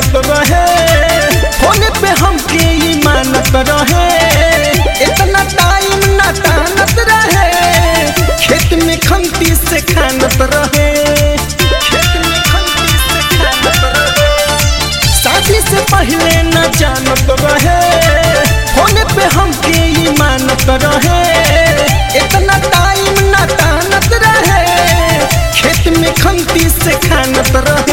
जानत रहे फोन पे हमके ई मानत रहे इतना टाइम ना तानत रहे खेत में खंती से खानत रहे खेत में खंती से खानत रहे शादी से पहले न जानत रहे फोन पे हमके ई मानत रहे इतना टाइम न तानत रहे खेत में खंती से खानत रहे